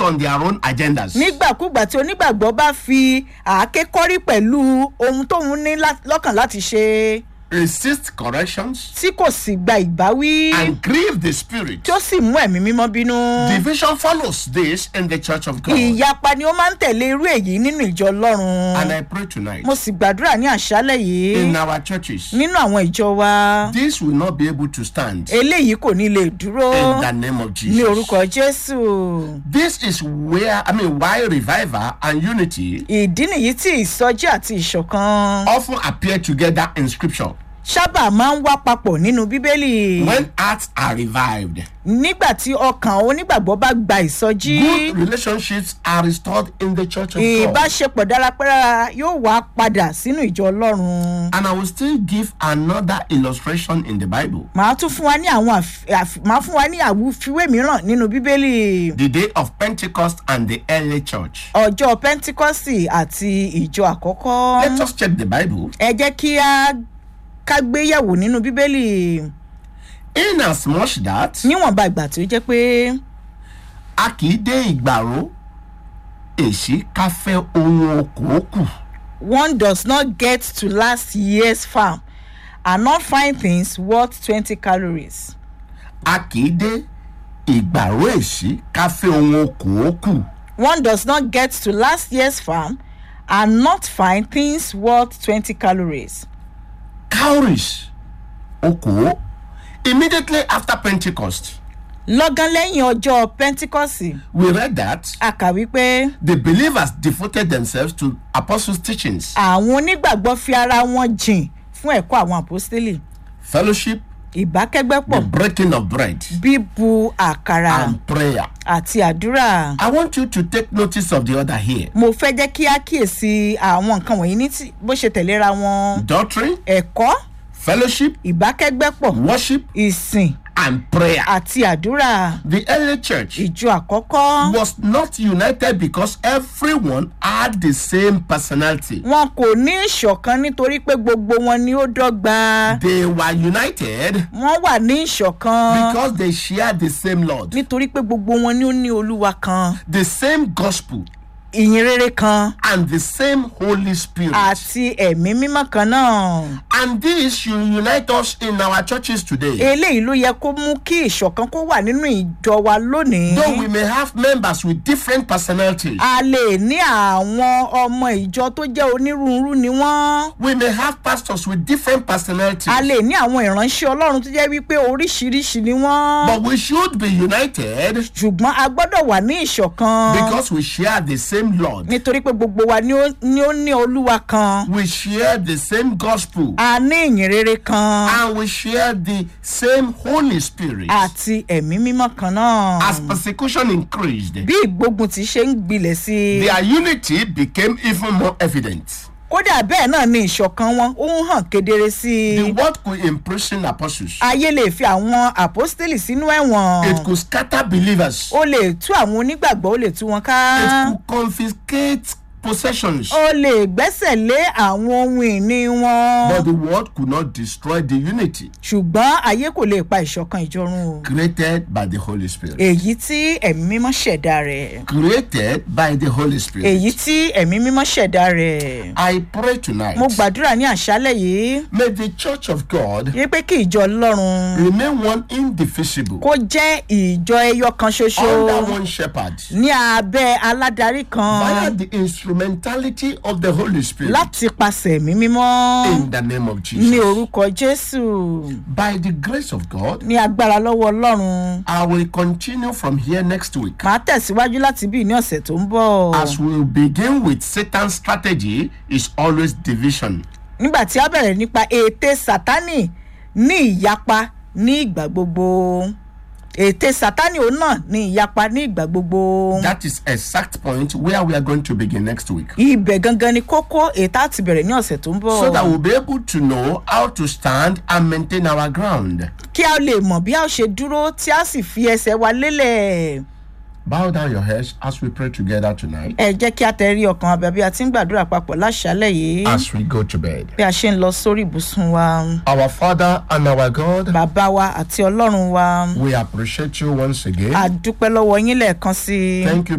on their own agendas. nígbàkúgbà tí onígbàgbọ́ bá fi àáké kọ́rí pẹ̀lú ohun tóun ní lá- lọ́kàn láti ṣe Resist corrections tí kò sì gba ìbáwí and grieve the spirit. tí ó sì mú ẹ̀mí mímọ́ bínú. Division follows this in the church of God. ìyapa ni ó máa ń tẹ̀lé irú èyí nínú ìjọ And ọlọ́run. I pray tonight mo sì gbàdúrà ní àṣálẹ̀ in yìí our churches, nínú àwọn ìjọ wa this will not be able to stand eléyìí kò ní lè dúró in the name of ní Jesus. orúkọ jésù. This is where, I mean, why revival and unity ìdí nìyí tí ìsọjí àti ìṣọ̀kan often appear together in scripture. sábà máa ń wá papọ̀ nínú bíbélì. When hearts are revived, nígbà tí ọkàn onígbàgbọ́ bá gba ìsọjí good relationships are restored in the church of God. ìbáṣepọ̀ dáradára yóò wá padà sínú ìjọ ọlọ́run. And I will still give another illustration in the Bible. màá tún fún wa ní àwọn àf- àf- màá fún wa ní àwùfiwé mìíràn nínú bíbélì The day of Pentecost and the early church. ọjọ́ pentikọ́sì àti ìjọ àkọ́kọ́. Let us check the Bible. ẹ jẹ́ kí a ká gbéyẹ̀wò nínú bíbélì In as much that níwọ̀nba ìgbà tí ó jẹ́ pé a kì í dé ìgbàró èsì ká fẹ́ ohun okòókù. one does not get to last year's farm and not find things worth twenty calories. A kì í dé ìgbàró èsì ká fẹ́ ohun okòókù. one does not get to last year's farm and not find things worth twenty calories. Cowries okòó. Immediately after Pentecost, lọ́gán lẹ́yìn ọjọ́ pentikọ́sì we read that a kà wípé the believers devoted themselves to apostles' teachings, àwọn onígbàgbọ́ fi ara wọn jìn fún ẹ̀kọ́ àwọn àpọ́stélì fellowship, ìbákẹ́gbẹ́pọ̀ the breaking of bread, bíbu àkàrà and prayer. àti àdúrà. I want you to take notice of the order here. mo fẹ́ jẹ́ kí á kíyèsí àwọn nǹkan wọ̀nyí ní tí- bó ṣe tẹ̀léra wọn. Doctrine, ẹ̀kọ́ fellowship, ìbákẹ́gbẹ́pọ̀ worship, ìsìn and prayer. àti àdúrà. The early church ìjọ àkọ́kọ́ was not united because everyone had the same personality. wọn kò ní ìṣọ̀kan nítorí pé gbogbo wọn ni ó dọ́gba. They were united wọ́n wà ní ìṣọ̀kan because they shared the same Lord, nítorí pé gbogbo wọn ni ó ní olúwa kan the same gospel, ìyìn rere kan and the same Holy Spirit. àti ẹ̀mí mímọ́ kan náà. And this should unite us in our churches today. eléyìí ló yẹ kó mú kí ìṣọ̀kan kó wà nínú ìjọ wa lónìí. Though we may have members with different personalities, a lè ní àwọn ọmọ ìjọ tó jẹ́ onírúurú ni wọ́n. we may have pastors with different personalities, a lè ní àwọn ìránṣẹ́ ọlọ́run tó jẹ́ wípé oríṣiríṣi ni wọ́n. but we should be united ṣùgbọ́n a gbọ́dọ̀ wà ní ìṣọ̀kan. because we share the same Lord. nítorí pé gbogbo wa ni ó ni ó ní olúwa kan. We share the same gospel a ní ìyìn rere kan. and we share the same Holy Spirit. àti ẹ̀mí mímọ́ kan náà. As persecution increased, bí ìgbógun ti ṣe ń gbilẹ̀ sí i. their unity became even more evident. kódà bẹ́ẹ̀ náà ni ìṣọ̀kan wọn ó ń hàn kedere sí The i. word could imprison apostles. ayé lè fi àwọn àpọ́stélì sínú It ẹ̀wọ̀n. could scatter believers. ó lè tú àwọn onígbàgbọ́ ó lè tú wọn ká. It could confiscate possessions. ó lè gbẹ́sẹ̀ lé àwọn ohun ìní wọn. But the word could not destroy the unity ṣùgbọ́n ayé kò lè pa ìṣọ̀kan ìjọrun o. created by the Holy Spirit. èyí tí ẹ̀mí mímọ́ ṣẹ̀dá rẹ̀. Created by the Holy Spirit. èyí tí ẹ̀mí mímọ́ ṣẹ̀dá rẹ̀. I pray tonight. mo gbàdúrà ní àṣálẹ̀ yìí May the church of God yí pé kí ìjọ ọlọ́run remain one indivisible kó jẹ́ ìjọ ẹyọ kan ṣoṣo under one shepherd ní abẹ́ aládarí via kan the instrumentality of the Holy Spirit láti pasẹ̀ ẹ̀mí mímọ́ in the name of ní Jesus. orúkọ jésù By the grace of God, ní agbára lọ́wọ́ ọlọ́run I will continue from here next week màá tẹ̀síwájú láti bí ní ọ̀sẹ̀ tó ń bọ̀ as we begin with Satan's strategy is always division. nígbà tí a bẹ̀rẹ̀ nípa ète sátánì ní ìyapa ní ìgbà gbogbo ète sátánì òun náà ní ìyapa ní ìgbà gbogbo That is exact point where we are going to begin next week. ibẹ̀ gangan ni kókó ètò àti bẹ̀rẹ̀ ní ọ̀sẹ̀ tó ń bọ̀ So that we'll be able to know how to stand and maintain our ground. kí a lè mọ̀ bí a ó ṣe dúró tí a sì fi ẹsẹ̀ wa lélẹ̀ Bow down your heads as we pray together tonight ẹ jẹ́ kí a tẹ̀rí ọkàn abẹ́ bí a ti ń gbàdúrà papọ̀ láṣálẹ̀ yìí as we go to bed. bí a ṣe ń lọ sórí ibùsùn wa Our Father and our God, bàbá wa àti ọlọ́run wa we appreciate you once again. a dúpẹ́ lọ́wọ́ yín lẹ́ẹ̀kan sí i. Thank you